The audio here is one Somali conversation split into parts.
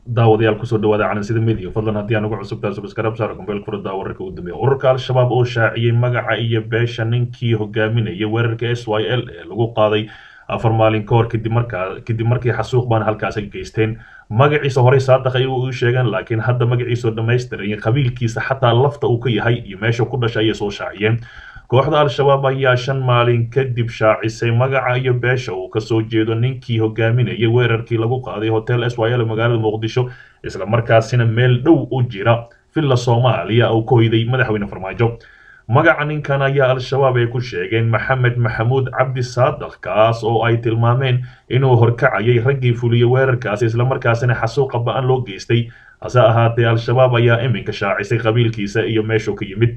daawadayaal kusoo dhawaada calansida media fadlan haddii aan ugu cusubtahay subscribe saar kumbeel furada wararka ugu dambeeya ururka al-shabaab oo shaaciyey magaca iyo beesha ninkii hogaaminayay weerarka s y l ee lagu qaaday afar maalin ka hor kadib markaa kadib markii xasuuq baan halkaas ay geysteen magaciisa horey saadaq ay u sheegeen laakiin hadda magaciisoo dhammaystiray qabiilkiisa xataa lafta uu ka yahay iyo meesha ku dhashay ayay soo shaaciyeen kooxda al-shabaab ayaa shan maalin kadib shaacisay magaca iyo beesha uu kasoo jeedo ninkii hogaaminayay weerarkii lagu qaaday hotel s y l magaalada muqdisho isla markaasina meel dhow u jira villa soomaaliya uu ka hoyday madaxweyne farmaajo magaca ninkan ayaa al-shabaab ay ku sheegeen maxamed maxamuud cabdi saadaq kaas oo ay tilmaameen inuu horkacayay raggii fuliyey weerarkaasi islamarkaasina xasuuqa ba-an loo geystay hase ahaatee al-shabaab ayaa iminka shaacisay qabiilkiisa iyo meeshuu ka yimid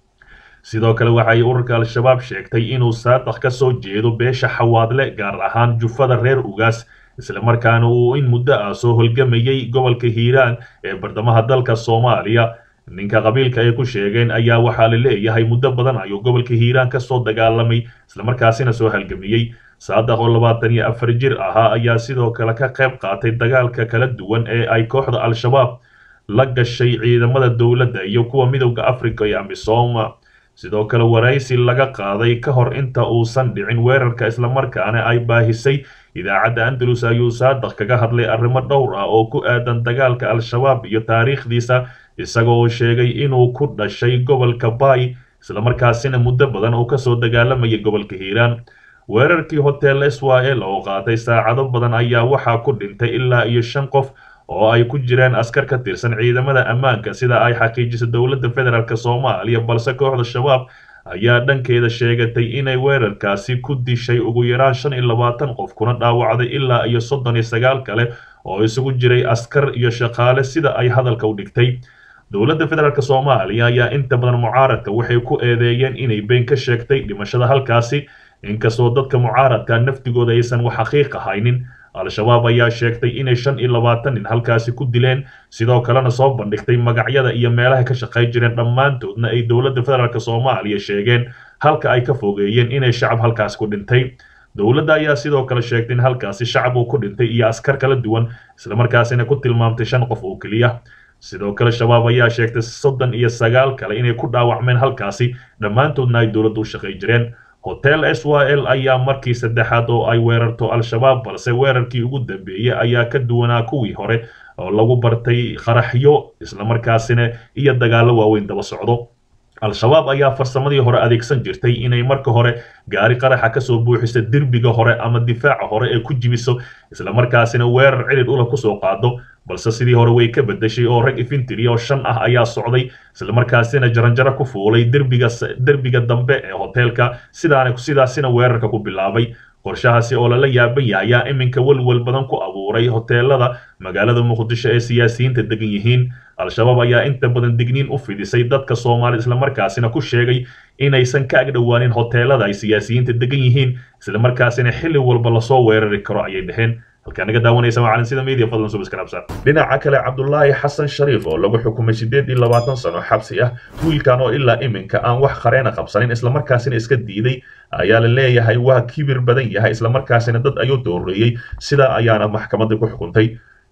sidoo kale waxay ururka al-shabaab sheegtay inuu saadaq ka soo jeedo beesha xawaadle gaar ahaan jufada reer ugaas islamarkaana uu in muddo ah soo holgamayay gobolka hiiraan ee bardamaha dalka soomaaliya ninka qabiilka ay ku sheegeen ayaa waxaa la leeyahay muddo badan ayuu gobolka hiiraan kasoo dagaalamay islamarkaasina soo halgamiyey saadaq oo labaatan iyo afar jir ahaa ayaa sidoo kale ka qayb qaatay dagaalka kala duwan ee ay kooxda al-shabaab la gashay ciidamada dowladda iyo kuwa midowda africa ee amisom sidoo kale waraysi laga qaaday ka hor inta uusan dhicin weerarka islamarkaana ay baahisay idaacadda andalus ayuu saadaq kaga hadlay arrimo dhowr ah oo ku aadan dagaalka al-shabaab iyo taariikhdiisa isagoo sheegay inuu ku dhashay gobolka baay islamarkaasina muddo badan uu kasoo dagaalamayay gobolka hiiraan weerarkii hotel s y l oo qaatay saacado badan ayaa waxaa ku dhintay ilaa iyo shan qof oo ay ku jiraan askar ka tirsan ciidamada ammaanka sida ay xaqiijiso dowladda federaalk soomaaliya balse kooxda shabaab ayaa dhankeeda sheegatay inay weerarkaasi ku dishay ugu yaraan shan iyo labaatan qof kuna dhaawacday ilaa iyo soddon iyo sagaal kale oo isugu jiray askar iyo shaqaale sida ay hadalka u dhigtay dowladda federaalk soomaaliya ayaa inta badan mucaaradka waxay ku eedeeyeen inay been ka sheegtay dhimashada halkaasi inkastoo dadka mucaaradka naftigooda aysan wax xaqiiq ahaynin al-shabaab ayaa sheegtay inay shan iyo labaatan nin halkaasi ku dileen sidoo kalena soo bandhigtay magacyada iyo meelaha ka shaqay jireen dhammaantoodna ay dowladda federaalk soomaaliya sheegeen halka ay ka fogeeyeen inay shacab halkaasi ku dhintay dowladda ayaa sidoo kale sheegtay in halkaasi shacab uu ku dhintay iyo askar kala duwan islamarkaasina ku tilmaamtay shan qof oo keliya sidoo kale shabaab ayaa sheegtay soddon iyo sagaal kale inay ku dhaawacmeen halkaasi dhammaantoodna ay dowladda u shaqay jireen hotel s y l ayaa markii saddexaad oo ay weerarto al-shabaab balse weerarkii ugu dambeeyey ayaa ka duwanaa kuwii hore oo lagu bartay qaraxyo islamarkaasina iyo dagaallo waaweyn daba socdo al-shabaab ayaa farsamadii hore adeegsan jirtay inay marka hore gaari qaraxa kasoo buuxiso derbiga hore ama difaaca hore ee ku jibiso islamarkaasina weerar cirid ula kusoo qaado balse sidii hore way ka bedeshay oo rag infintry oo shan ah ayaa socday islamarkaasina jaranjaro ku fuulay derbiga derbiga dambe ee hoteelka sidaana sidaasina weerarka ku bilaabay qorshahaasi oo lala yaaban yahay ayaa iminka welwel badan ku abuuray hoteelada magaalada muqdisho ee siyaasiyiinta degan yihiin al-shabaab ayaa inta badan digniin u fidisay dadka soomaalida islamarkaasina ku sheegay inaysan ka agdhowaanin hoteelada ay siyaasiyiinta degan yihiin islamarkaasina xilli walba lasoo weerari karo ayay dheheen halkaa naga daawanaysa waa calansida media fadlan subscribe dhinaca kale cabdulaahi xasan shariif oo lagu xukumay siddeed iyo labaatan sano xabsi ah wiilkan oo ilaa iminka aan wax qareena qabsanin islamarkaasina iska diiday ayaa la leeyahay waa kibir badan yahay islamarkaasina dad ayuu dooreeyey sidaa ayaana maxkamadda ku xukuntay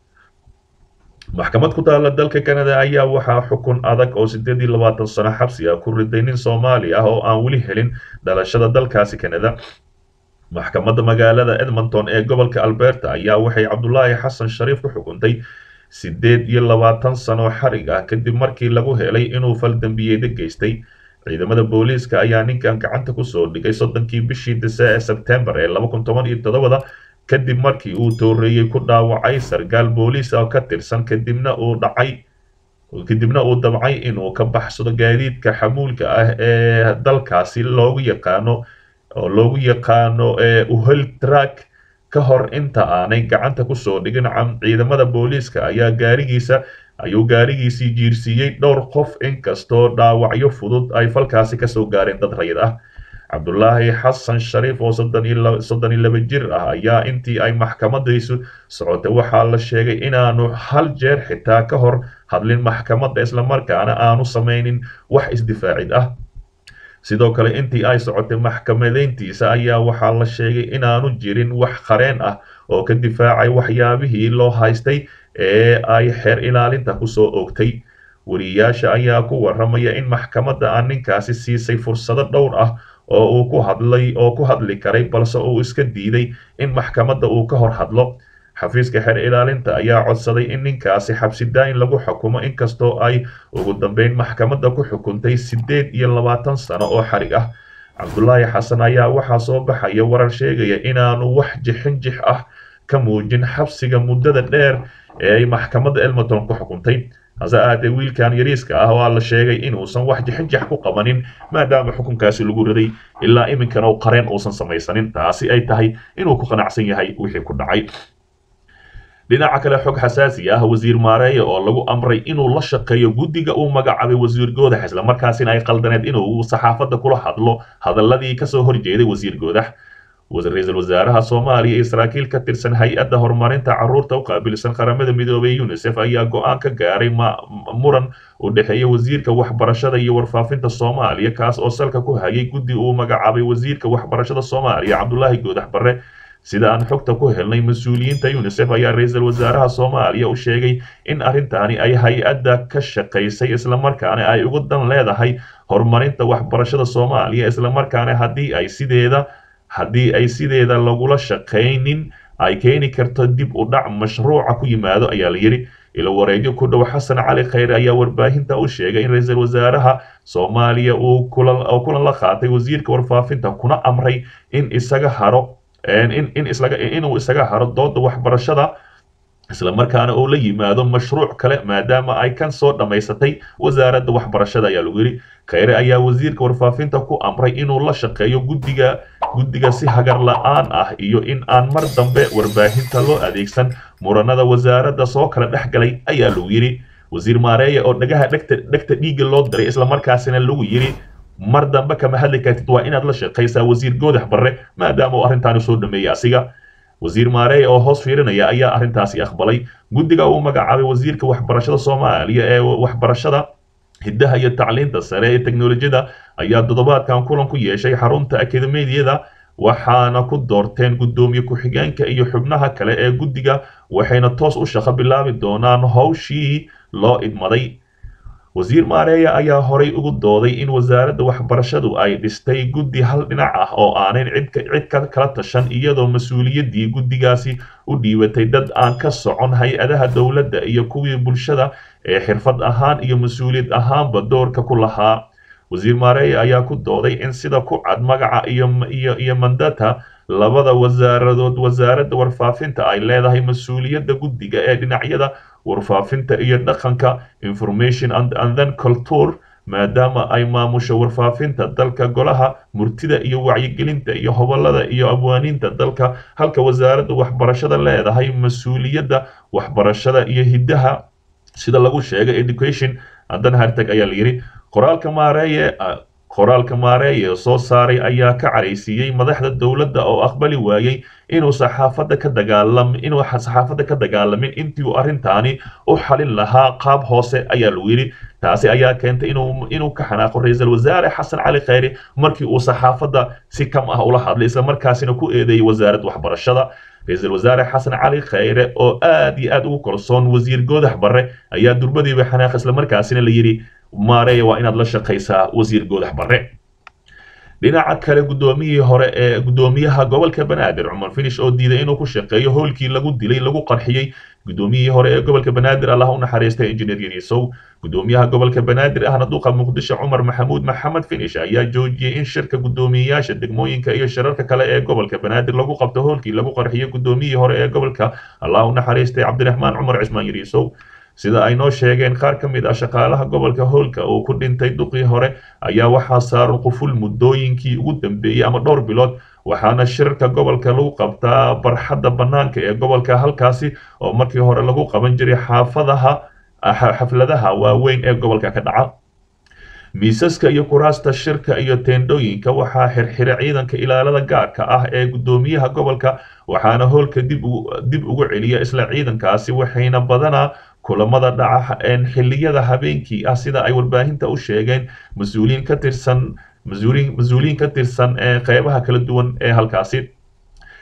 maxkamad ku taalla dalka canada ayaa waxaa xukun adag oo siddeed iyo labaatan sano xabsi ah ku riday nin soomaali ah oo aan weli helin dhalashada dalkaasi canada maxkamadda magaalada edmonton ee gobolka alberta ayaa waxay cabdulaahi xasan shariif ku xukuntay siddeed iyo labaatan sano xarig ah kadib markii lagu helay inuu faldambiyeeda geystay ciidamada booliiska ayaa ninkan gacanta kusoo dhigay soddonkii bishii dise ee sebtembar ee laba kun toban iyo toddobada kadib markii uu tooreeyey ku dhaawacay sarkaal booliis oo ka tirsan kadibna uu dhacay kadibna uu dabcay inuu ka baxsado gaadiidka xamuulka ah ee dalkaasi loogu yaqaano oo loogu yaqaano uhel track ka hor inta aanay gacanta kusoo dhigin ciidamada booliiska ayaa gaarigiisa ayuu gaarigiisii jiirsiiyey dhowr qof inkastoo dhaawacyo fudud ay falkaasi kasoo gaareen dad rayid ah cabdulaahi xasan shariif oo soddon iyo laba jir ah ayaa intii ay maxkamadaysu socotay waxaa la sheegay inaanu hal jeer xitaa ka hor hadlin maxkamadda islamarkaana aanu samaynin wax isdifaacid ah sidoo kale intii ay socotay maxkamadeyntiisa ayaa waxaa la sheegay inaanu jirin wax qareen ah oo ka difaacay waxyaabihii loo haystay ee ay xeer ilaalinta kusoo oogtay wariyaasha ayaa ku waramaya in maxkamadda aan ninkaasi siisay fursado dhowr ah oo uu ku hadlay oo ku hadli karay balse uu iska diiday in maxkamadda uu ka hor hadlo xafiiska xeer ilaalinta ayaa codsaday in ninkaasi xabsidaayin lagu xukumo inkastoo ay ugu dambeyn maxkamadda ku xukuntay siddeed iyo labaatan sano oo xarig ah cabdulaahi xasan ayaa waxaa soo baxaya warar sheegaya inaanu wax jixinjix ah ka muujin xabsiga muddada dheer ee ay maxkamadda elmerton ku xukuntay hase ahaatee wiilkan yariiska ah waa la sheegay inuusan wax jixinjax ku qabanin maadaama xukunkaasi lagu riday ilaa iminkana u qareen uusan samaysanin taasi ay tahay inuu ku qanacsan yahay wixii ku dhacay dhinaca kale xog xasaasi ah wasiir maareeye oo lagu amray inuu la shaqeeyo guddiga uu magacaabay wasiir goodax islamarkaasina ay qaldaneed inuu saxaafadda kula hadlo hadaladii kasoo horjeeday wasiir goodax ra-iisul wasaaraha soomaaliya iyo saraakiil ka tirsan hay-adda horumarinta carruurta u qaabilsan qaramada midoobay unisef ayaa go-aan ka gaaray muran u dhexeeya wasiirka waxbarashada iyo warfaafinta soomaaliya kaas oo salka ku hayay guddi uu magacaabay wasiirka waxbarashada soomaaliya cabdulaahi goodax barre sida aan xogta ku helnay mas-uuliyiinta unisef ayaa ra-iisul wasaaraha soomaaliya u sheegay in arrintaani ay hay-adda ka shaqaysay islamarkaana ay ugu dan leedahay horumarinta waxbarashada soomaaliya islamarkaana haddii ay sideeda haddii ay sideeda lagula shaqaynin ay keeni karto dib u dhac mashruuca ku yimaado ayaa la yidhi ilo wareegyo ku dhow xasan cali khayre ayaa warbaahinta u sheegay in ra-iisul wasaaraha soomaaliya uu kulan la qaatay wasiirka warfaafinta kuna amray in isaga haro inuu isaga haro dooda waxbarashada islamarkaana uu la yimaado mashruuc kale maadaama ay kan soo dhammaysatay wasaaradda waxbarashada ayaa lagu yidhi khayre ayaa wasiirka warfaafinta ku amray inuu la shaqeeyo guddiga guddiga si hagar la-aan ah iyo in aan mar dambe warbaahinta loo adeegsan muranada wasaaradda soo kala dhex galay ayaa lagu yidhi wasiir maareeye oo dhagaha dhegta dhegta dhiigga loo diray islamarkaasina lagu yidhi mar dambe kama hadli kartid waa inaad la shaqaysaa wasiir goodax barre maadaama uu arrintaani soo dhameeyey asiga wasiir maareeye oo hoos fiirinaya ayaa arrintaasi aqbalay guddiga uu magacaabay wasiirka waxbarashada soomaaliya ee waxbarashada hiddaha iyo tacliinta sare ee teknolojiyada ayaa toddobaadkan kulan ku yeeshay xarunta akademiyada waxaana ku doorteen guddoomiye ku-xigeenka iyo xubnaha kale ee guddiga waxayna toos u shaqo bilaabi doonaan howshii loo idmaday wasiir maareeye ayaa horay ugu dooday in wasaaradda waxbarashadu ay dhistay guddi hal dhinac ah oo aanan cid ka kala tashan iyadoo mas-uuliyaddii guddigaasi u dhiibatay dad aan ka socon hay-adaha dowladda iyo kuwii bulshada ee xirfad ahaan iyo mas-uuliyad ahaanba doorka ku lahaa wasiir maareeye ayaa ku dooday in sida ku cad magaca iyo iyo mandata labada wasaaradood wasaaradda warfaafinta ay leedahay mas-uuliyadda guddiga ee dhinacyada warfaafinta iyo dhaqanka information and then culture maadaama ay maamusho warfaafinta dalka golaha murtida iyo wacyigelinta iyo hobolada iyo abwaaniinta dalka halka wasaaradda waxbarashada leedahay mas-uuliyadda waxbarashada iyo hiddaha sida lagu sheegay education haddana hartag ayaa la yidhi qoraalka maareeye qoraalka maareeye soo saaray ayaa ka caraysiiyey madaxda dowladda oo aqbali waayey inuu saxaafadda ka dagaalam inuu saxaafadda ka dagaalamin intii uu arrintaani u xalin lahaa qaab hoose ayaa lagu yidhi taasi ayaa keentay inuu inuu ka xanaaqo ra-iisul wasaare xasan cali khayre markii uu saxaafadda si kam ah ula hadlay islamarkaasina ku eedeeyey wasaaradda waxbarashada ra-iisul wasaare xasan cali khayre oo aad iyo aad ugu kalsoon wasiir goodax barre ayaa durbadiiba xanaaq islamarkaasina la yidhi maareeye waa inaad la shaqaysaa wasiir goodax barre dhinaca kale guddoomiyihii hore ee guddoomiyaha gobolka banaadir cumar finish oo diiday inuu ku shaqeeyo howlkii lagu dilay lagu qarxiyey guddoomiyihii hore ee gobolka banaadir allah u naxariistay injineer yariisow guddoomiyaha gobolka banaadir ahna duqa muqdisho cumar maxamuud maxamed finish ayaa joojiyey in shirka guddoomiyeyaasha degmooyinka iyo shirarka kale ee gobolka banaadir lagu qabto howlkii lagu qarxiyey guddoomiyihii hore ee gobolka allah u naxariistay cabdiraxmaan cumar cismaan yariisow sida ay noo sheegeen qaar ka mid ah shaqaalaha gobolka howlka uu ku dhintay duqii hore ayaa waxaa saaran quful muddooyinkii ugu dambeeyey ama dhowr bilood waxaana shirarka gobolka lagu qabtaa barxadda bannaanka ee gobolka halkaasi oo markii hore lagu qaban jiray xaafadaha xafladaha waaweyn ee gobolka ka dhaca miisaska iyo kuraasta shirka iyo teendhooyinka waxaa xirxira ciidanka ilaalada gaarka ah ee guddoomiyaha gobolka waxaana howlka dib ugu celiya isla ciidankaasi waxayna badanaa kulamada dhaca xilliyada habeenkii ah sida ay warbaahinta u sheegeen mas-uuliyiin ka tirsan mas-uuliyiin ka tirsan ee qeybaha kala duwan ee halkaasi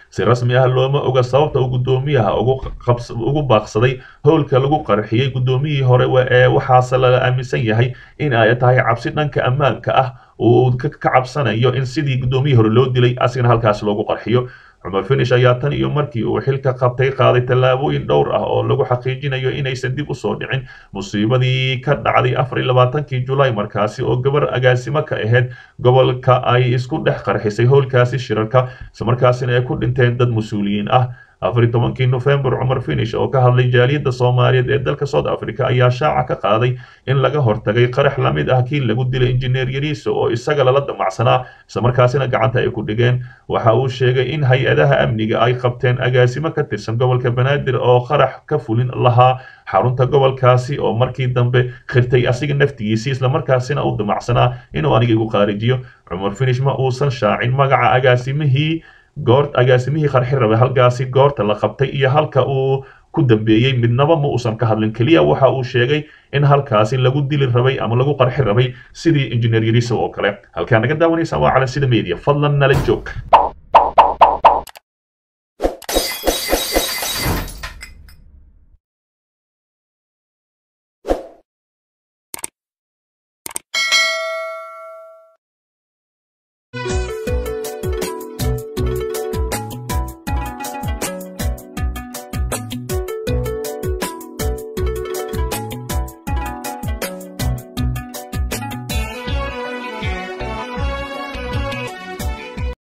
si rasmi ah looma oga sababta uu guddoomiyaha ugu baaqsaday howlka lagu qarxiyey guddoomiyihii hore ee waxaase laga aaminsan yahay in ay tahay cabsi dhanka ammaanka ah uu ka cabsanayo in sidii guddoomiyihii hore loo dilay asigana halkaas loogu qarxiyo cumar finish ayaa tan iyo markii uu xilka qabtay qaaday tallaabooyin dhowr ah oo lagu xaqiijinayo inaysan dib usoo dhicin musiibadii ka dhacday afar iyo labaatankii julaay markaasi oo gabar agaasimo ka ahayd gobolka ay isku dhex qarxisay howlkaasi shirarka islamarkaasina ay ku dhinteen dad mas-uuliyiin ah afar iyo tobankii nofembar cumar finish oo ka hadlay jaaliyadda soomaaliyeed ee dalka south africa ayaa shaaca ka qaaday in laga hortagay qarax la mid ah kii lagu dilay injineer yariiso oo isaga lala damacsanaa islamarkaasina gacanta ay ku dhigeen waxa uu sheegay in hay-adaha amniga ay qabteen agaasimo ka tirsan gobolka banaadir oo qarax ka fulin lahaa xarunta gobolkaasi oo markii dambe khirtay asiga naftigiisii islamarkaasina u damacsanaa inuu aniga igu qaarijiyo cumar finish ma uusan shaacin magaca agaasimihii goor agaasimihii qarxi rabay halkaasi goorta la qabtay iyo halka uu ku dambeeyey midnaba ma uusan ka hadlin keliya waxa uu sheegay in halkaasi lagu dili rabay ama lagu qarxi rabay sidii injineer yariso oo kale halkaa naga daawanaysa waa cala sida media fadlan nala joog